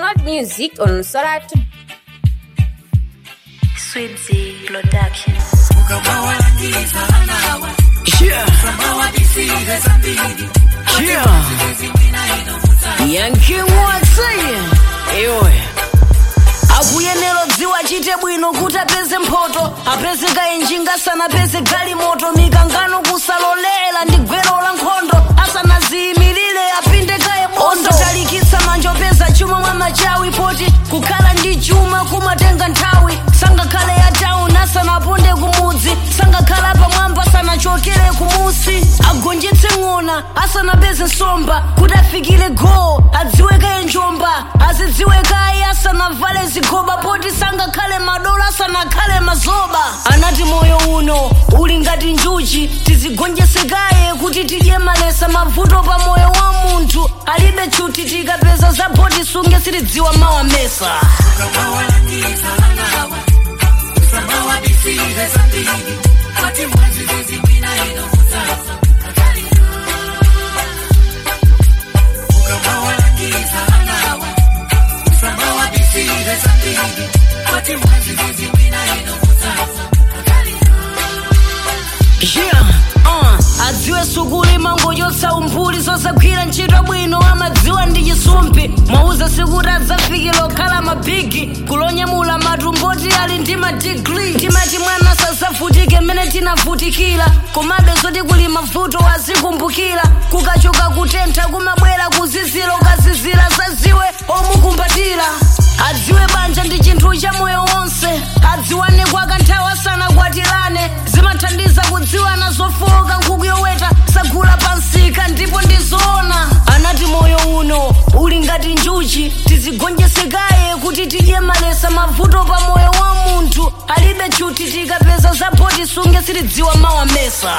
Download music on Soratu. Swibzy Production. Yeah. Yeah. Yankee Watson. Ewe. akuyenera dziwa chite bwino kuti apeze mphoto apeze kaenjinga asanapeze galimoto mikangano kusalolera ndi gwero la nkhondo asanaziyimirire apinde kaye bondo osalikitsa manja opeza chuma mwa machawi poti kukhala ndi chuma kumatenga nthawi sangakhale ya town asanaponde kumudzi sangakhala pamwamba asanachokere kumusi agonjetse ng'ona asanapeze nsomba kuti afikire go adziwe kaye njomba azidziwe kaye asanavale zigoba poti sangakhale madola asanakhale mazoba anati moyo uno uli ngati njuchi tizigonjetse kaye kuti tidye malesa mavuto pa moyo wa munthu alibe chuti tikapeza za poti sunge sitidziwa mawa mesa Yeah, uh, adziwe sukulu imangochotsa umphuli zosagwira ntchito bwino amadziwa ndi chisumpi mwauza sikuti adzafikira okhala mabigi kulonyamula matumboti ali ndi madigri timati mwana sazavutike mmene tinavutikira komabe zoti kuli mavuto azikumbukira kukachoka kutentha kumabwera kuzizira ukazizira zaziwe omukumbatira adziwe banja ndi chinthu cha moyo wonse adziwane kwa kanthawi asanakwatirane zimathandiza kudziwana zofowoka nkhuku yoweta sagula pansika ndipo ndizoona anati moyo uno uli ngati njuchi tizigonjesekaye kuti tidye malesa mavuto pa moyo wa munthu alibe chuti tikapeza zapoti sunge sitidziwa mawa mesa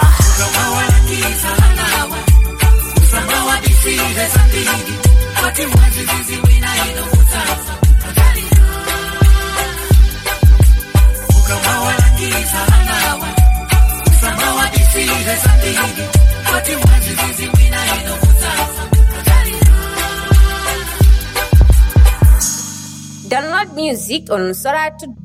Download music on Soratu.